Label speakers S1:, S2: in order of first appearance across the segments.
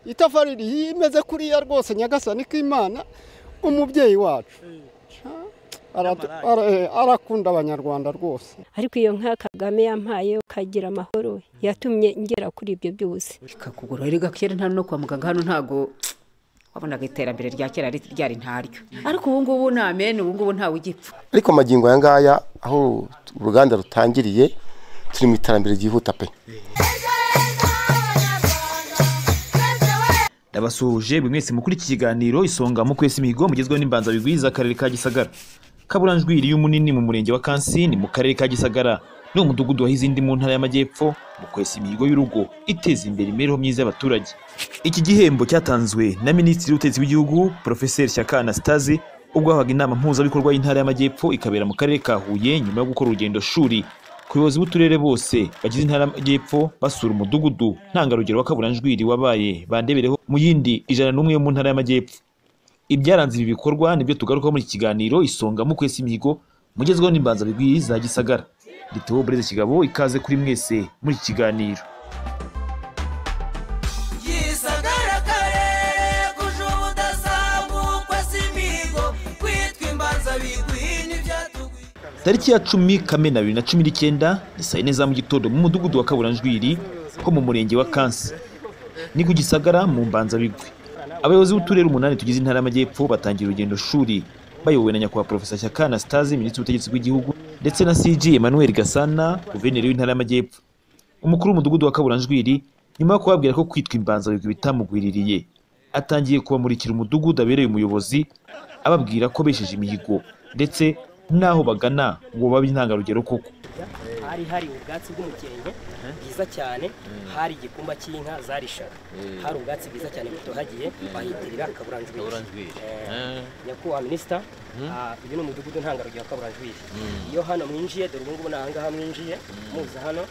S1: itafari imeze kuriya rwose nyagasani k'imana umubyeyi wacu arakunda abanyarwanda rwose
S2: ariko iyo nka kagame yampaye ukagira amahoro yatumye ngera kuri ibyo byose
S3: ikakugura rero gakera nta no kwa muganga hano ntago wabonaga iterambere rya kera ryari ntaryo ariko ubu ngubu ni amene ubu ngubu ntawe ugipfa
S4: ariko amagingo aya ngaya aho uruganda rutangiriye turi mu iterambere ryihuta pe
S5: ndabasuhuje buri mwese mukuri iki kiganiro isonga mu kwesa imihigo mugezweho n'imbanza bigwiza akarere ka gisagara kaburanjwi iriyo munini mu murenge wa kansini mu karere ka gisagara ni umudugudu wahize indi mu ntara y'amajyepfo mu kwesa imihigo y'urugo iteza imbere imibereho myiza y'abaturage iki gihembo cyatanzwe na minisitiri w'ubutegetsi w'igihugu porofeseri shyaka anastase ubwo habaga inama mpuzabikorwa y'intara y'amajyepfo ikabera mu karere ka huye nyuma yo gukora urugendo shuri ku bayobozi b'uturere bose bagize intara y'amajyepfo basura umudugudu ntangarugero wa kaburanjwiri wabaye bandebereho mu yindi ijana n'umwe yo mu ntara y'amajyepfo ibyaranze ibi bikorwa nibyo tugarukaho muri iki kiganiro isonga mu kwesa imihigo mugezweho n'imbanza bigwi za gisagara nditeho bureze kigabo ikaze kuri mwese muri iki kiganiro
S6: gisagara karere kuje ubudasabukwa si imihigo kwitwa imbanza bigwini ibyatugwira
S5: tariki ya cumi kamena bibiri na cumi n'icyenda ni saa yine za mu gitondo mu mudugudu wa kaburanjwiri ho mu murenge wa kansi ni ku gisagara mu mbanzabigwi abayobozi b'uturere umunani tugize intara y'amajyepfo batangira urugendo shuri bayobowe na nyakubahwa porofesa shyaka anastase minisitiri w'ubutegetsi bw'igihugu ndetse na cg emmanuel gasana guverineri w'intara y'amajyepfo umukuru w'umudugudu wa kaburanjwiri nyuma yo kubabwira ko kwitwa imbanzabigwi bitamugwiririye atangiye kubamurikira umudugudu abereye umuyobozi ababwira ko besheje imihigo ndetse n'aho bagana ngo babe intangarugero koko
S7: hari hari ubwatsi bw'umukenge bwiza cyane hari igikumba cy'inka zarishaga hari ubwatsi bwiza cyane butohagiye bahitirira kaburanjwiri Eh, nyakubahwa minisita ah, uyu ni umudugudu ntangarugero wa kaburanjwiri iyo hano mwinjiye dore ubu ngubu ni ahangaha mwinjiye muza hano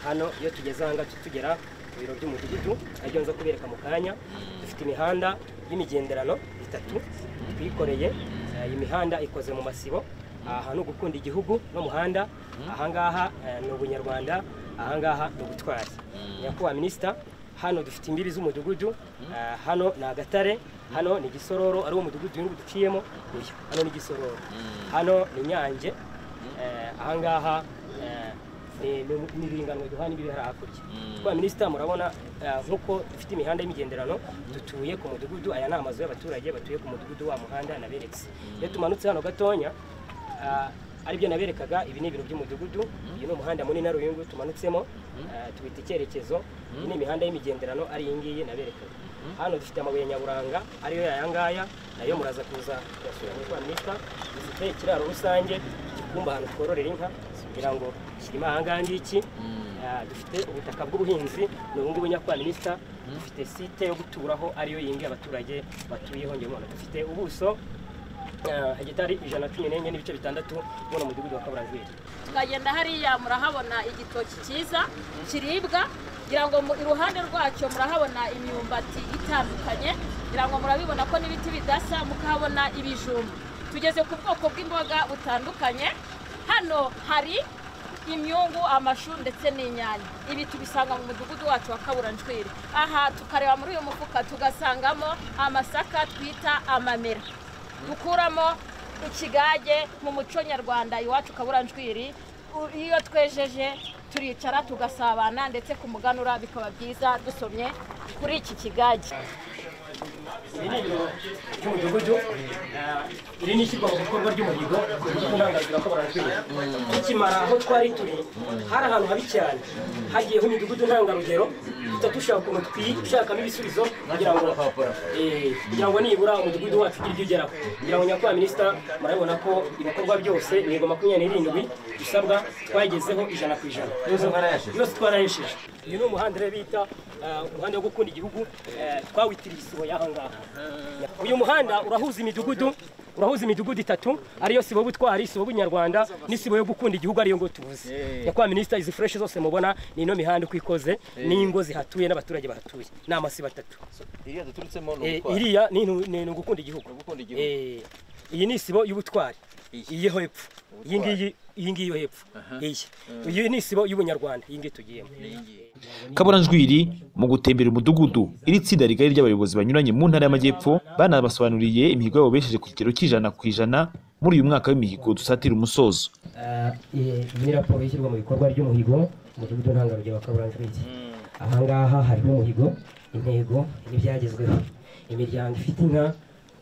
S7: hano iyo tugeze ahangaha tu- tugera ku biro by'umudugudu aribyo nza kubereka mu kanya dufite imihanda y'imigenderano itatu twikoreye Eh, iyi mihanda ikoze mu masibo aha ni ugukunda igihugu n'umuhanda ahangaha eh, ni ubunyarwanda ahangaha ni ubutwari nyakubahwa minisita hano dufite imbibi z'umudugudu eh, hano ni agatare hano ni gisororo ari wo mudugudu uyu nguyu duciyemo uyu hano ni gisororo hano ni nyange eh, ahangaha eh, ni- ni ni ibiringanwa duhana imbibi hari hakurya nyakubahwa minisita murabona eh, nk'uko dufite imihanda y'imigenderano dutuye ku mudugudu aya ni amazu y'abaturage batuye ku mudugudu wa muhanda naberetse iyo tumanutse hano gatonya Ah, aribyo naberekaga ibi ni ibiro by'umudugudu uyu ni umuhanda munini ari uyu nguyu tumanutsemo ah, tubita icyerekezo iyi ni imihanda y'imigenderano ari iyi ngiyi naberekaga hano dufite amabuye nyaburanga ariyo aya ngaya nayo muraza kuza kuyasura muri twaminista dufite ikiraro rusange igikumba ahantu twororera inka kugira ngo kirimo aha ngaha ngiki Ah, dufite ubutaka bw'ubuhinzi ni ubu ngubu nyakubahwa minisita dufite site yo guturaho ariyo iyi ngiyi abaturage batuyeho ngewe dufite ubuso Eh, hegitari ijana na cumi n'enye n'ibice bitandatu muri mudugudu wa kaburanzwiri
S8: tukagenda hariya murahabona igitoki cyiza kiribwa ngira ngo mu- iruhande rwacyo murahabona imyumbati itandukanye ngira ngo murabibona ko n'ibiti bidasa mukahabona ibijumba tugeze ku bwoko bw'imboga butandukanye hano hari imyungu amashu ndetse n'inyanya ibi tubisanga mu mudugudu wacu wa kaburanjwiri aha tukareba muri uyu mufuka tugasangamo amasaka twita amamera dukuramo ikigage mu muco nyarwanda iwacu kaburanjwiri U- iyo twejeje turicara tugasabana ndetse ku muganura bikaba byiza dusomye kuri iki kigage
S7: iri ni ibiro by'umudugudu eh, iri ni ishyirwa mu bikorwa ry'umuhigo w'intangarugero wa kaburanzwiri tukimara aho twari turi hari ahantu habi cyane hagiyeho imidugudu ntangarugero duhita dushaka ukuntu twishakamo ibisubizo kugira ngo eh, kugira ngo nibura umudugudu wacu ugire ibyo ugeraho kugira ngo nyakubahwa minisita murabona ko ibikorwa byose imihigo makumyabiri n'irindwi bisabwa twagezeho ijana ku ijana yose twarayesheje uyu ni umuhanda rero bita eh, umuhanda wo gukunda igihugu eh, twawitiriye isibo y'aha ngaha uyu muhanda urahuza imidugudu urahuza imidugudu itatu ariyo sibo butwari sibo bunyarwanda n'isibo yo gukunda igihugu ariyo ngo tuvuze nyakubahwa minisita izi fureshi zose mubona ni ino mihanda uko ikoze n'ingo zihatuye n'abaturage bahatuye ni amasibo atatu
S9: iriya duturutsemo ni
S7: Eh,
S9: ubutwari
S7: iriya ni intu- ni ni ugukunda igihugu
S9: gukunda igihugu
S7: Eh, iyi ni isibo y'ubutwari iyi yo hepfo iyi ngiyi iyi ngiyi yo hepfo iyi iyi ni isibo y'ubunyarwanda iyi ngiyi tugiyemo
S9: n'iyingiyi
S5: kaburanjwiri mu gutembera umudugudu iri tsinda rigari ry'abayobozi banyuranye mu ntara y'amajyepfo banabasobanuriye imihigo yabo besheje ku kigero cy'ijana ku ijana muri uyu mwaka w'imihigo dusatira umusozo
S7: iyi ni raporo ishyirwa mu bikorwa ry'umuhigo umudugudu ntangarugero wa kaburanjwiri ahangaha hariho umuhigo intego n'ibyagezweho imiryango ifite inka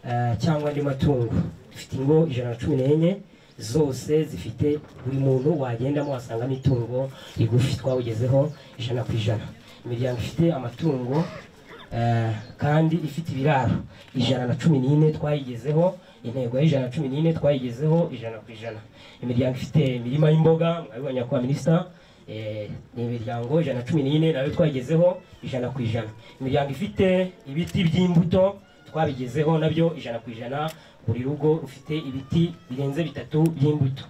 S7: eh, cyangwa andi matungo ifite ingo ijana na cumi n'enye zose zifite buri muntu wagendamo wasangamo itungo rigufi twawugezeho ijana ku ijana imiryango ifite amatungo eh, kandi ifite ibiraro ijana na cumi n'ine twayigezeho intego y'ijana na cumi n'ine twayigezeho ijana ku ijana imiryango ifite imirima y'imboga mwabibonye kwa minisita Eh, ni imiryango ijana na cumi n'ine nayo twayigezeho ijana ku ijana imiryango ifite ibiti by'imbuto twabigezeho nabyo ijana ku ijana buri rugo rufite ibiti birenze bitatu by'imbuto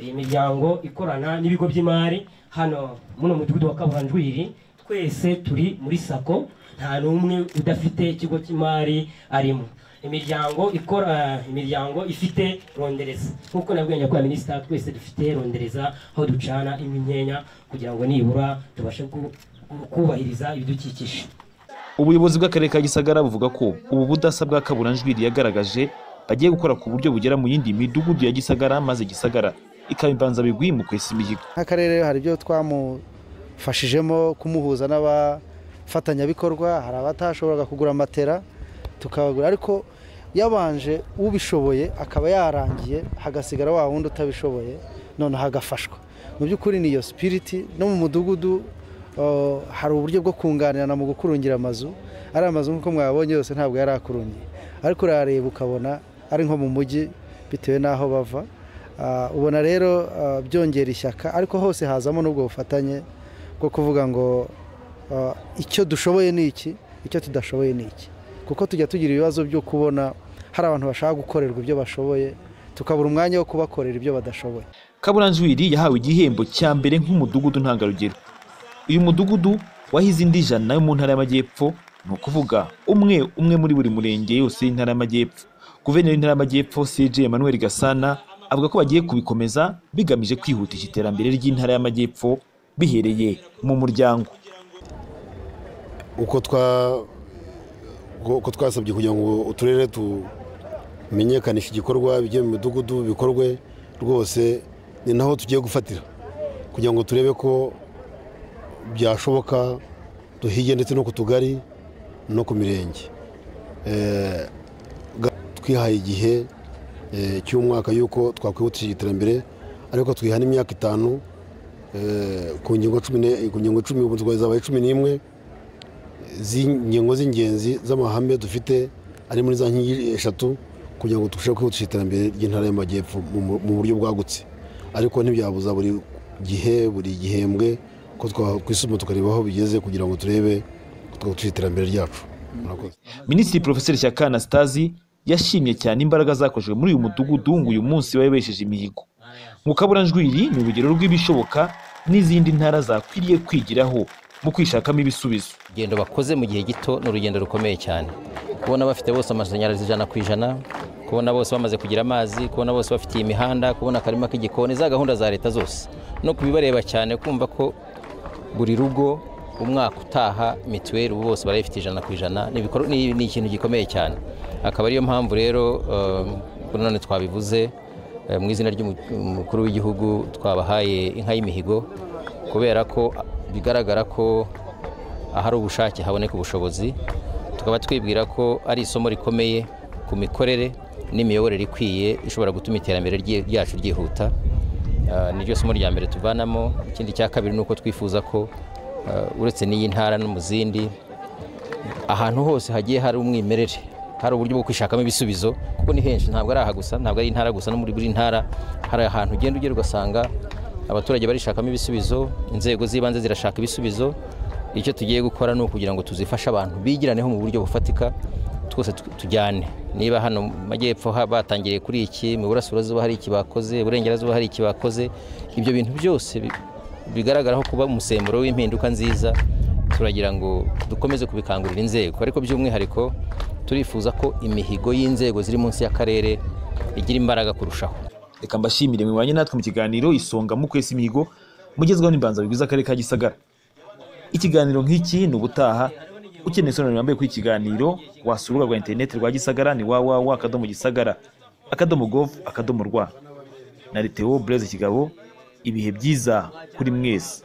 S7: iyi miryango ikorana n'ibigo by'imari hano muno mudugudu wa kaburanjwiri twese turi muri sako nta n'umwe udafite ikigo cy'imari arimo imiryango ikora imiryango ifite rondereza nk'uko nabwiye kwa minisita twese dufite rondereza aho ducana imyeya kugira ngo nibura tubashe ku- ku- kubahiriza ibidukikije
S5: ubuyobozi bw'akarere ka gisagara buvuga ko ubu budasa bwa kaburanjwiri yagaragaje bagiye gukora ku buryo bugera mu yindi midugudu ya gisagara maze gisagara ikaba imbanzabigwi mu kwesa imihigo
S9: nk'akarere hari ibyo twamufashijemo kumuhuza n'abafatanyabikorwa hari abatashoboraga kugura matera tukabagura ariko yabanje ubishoboye akaba yarangiye hagasigara wa wundi utabishoboye noneho agafashwa mu by'ukuri ni iyo sipiriti no mu mudugudu eh, hari uburyo bwo kunganirana mu gukurungira amazu ari amazu nk'uko mwabonye yose ntabwo yari akurungiye ariko urareba ukabona ari nko mu mujyi bitewe n'aho bava Ah, ubona rero ah, byongera ishyaka ariko hose hazamo n'ubwo bufatanye bwo kuvuga ngo ah, icyo dushoboye ni iki icyo tudashoboye ni iki kuko tujya tugira ibibazo byo kubona hari abantu bashaka gukorerwa ibyo bashoboye tukabura umwanya wo kubakorera ibyo badashoboye
S5: kaburanjwiri yahawe igihembo cya mbere nk'umudugudu ntangarugero uyu mudugudu wahize indi ijana yo mu ntara y'amajyepfo ni ukuvuga umwe umwe muri buri murenge yose y'intara y'amajyepfo guverineri w'intara y'amajyepfo cg emmanuel gasana avuga ko bagiye kubikomeza bigamije kwihutisha iterambere ry'intara y'amajyepfo bihereye mu muryango
S10: uko twa uko twasabye kugira ngo uturere tumenyekanishe igikorwa bijye mu midugudu bikorwe rwose ni naho tugiye gufatira kugira ngo turebe ko byashoboka duhige ndetse no ku tugari no ku mirenge Eh, ga- twihaye igihe eh, cy'umwaka y'uko twakwihutisha iterambere ariko twiha n'imyaka itanu eh, ku ngingo cumi ne- ku ngingo icumi ubu zabaye cumi n'imwe z'ingingo z'ingenzi z'amahame dufite ari muri za nkingi eshatu kugira ngo turusheho kwihutisha iterambere ry'intara y'amajyepfo mu mu- mu buryo bwagutse ariko ntibyabuza buri gihe buri gihembwe ko twakwisuma tukareba aho bigeze kugira ngo turebe ko twakwihutisha iterambere ryacu murakoze
S5: minisitiri porofeseri shyaka anastasi yashimye cyane imbaraga zakoreshejwe muri uyu mudugudu ngo uyu munsi bayobesheje imihigo mu kaburanjwiri ni urugero rw'ibishoboka n'izindi ntara zakwiriye kwigiraho mu kwishakamo ibisubizo
S11: urugendo bakoze mu gihe gito ni urugendo rukomeye cyane kubona bafite bose amashanyarazi ijana ku ijana kubona bose bamaze kugira amazi kubona bose bafitiye imihanda kubona akarima k'igikoni za gahunda za leta zose no kubibareba cyane kumva ko buri rugo umwaka utaha mituweli ubu bose barayifite ijana ku ijana ni ibikorwa- ni ni ikintu gikomeye cyane akaba ariyo mpamvu rero eh, none twabivuze eh, mu izina ry'umukuru w'igihugu twabahaye inka y'imihigo kubera ko bigaragara ko ahari ubushake haboneka ubushobozi tukaba twibwira ko ari isomo rikomeye ku mikorere n'imiyoborere ikwiye ishobora gutuma iterambere rye- ryacu ryihuta Ah, niryo somo rya mbere tuvanamo ikindi cya kabiri ni uko twifuza ko ah, uretse n'iyi ntara no mu zindi ahantu hose hagiye hari umwimerere hari uburyo bwo kwishakamo ibisubizo kuko ni henshi ntabwo ari aha gusa ntabwo ari intara gusa no muri buri ntara hari ahantu ugenda ugera ugasanga abaturage barishakamo ibisubizo inzego z'ibanze zirashaka ibisubizo icyo tugiye gukora ni ukugira ngo tuzifashe abantu bigiraneho mu buryo bufatika twose tu- tujyane niba hano mu majyepfo ha- batangiriye kuri iki mu burasirazuba hari iki bakoze iburengerazuba hari iki bakoze ibyo bintu byose bi- bigaragaraho kuba umusemburo w'impinduka nziza turagira ngo dukomeze kubikangurira inzego ariko by'umwihariko turifuza ko imihigo y'inzego ziri munsi y'akarere igira imbaraga kurushaho
S5: reka mbashimire mwibanye natwe mu kiganiro isonga mu kwesa imihigo mugezweho n'imbanzabigwi z'akarere ka gisagara ikiganiro nk'iki ni ubutaha ukeneye isobanuro rirambuye kuri iki kiganiro wasura urubuga rwa interineti rwa gisagara ni www akadomo gisagara akadomo govu akadomo rwa na Theo Blaise Kigabo ibihe byiza kuri mwese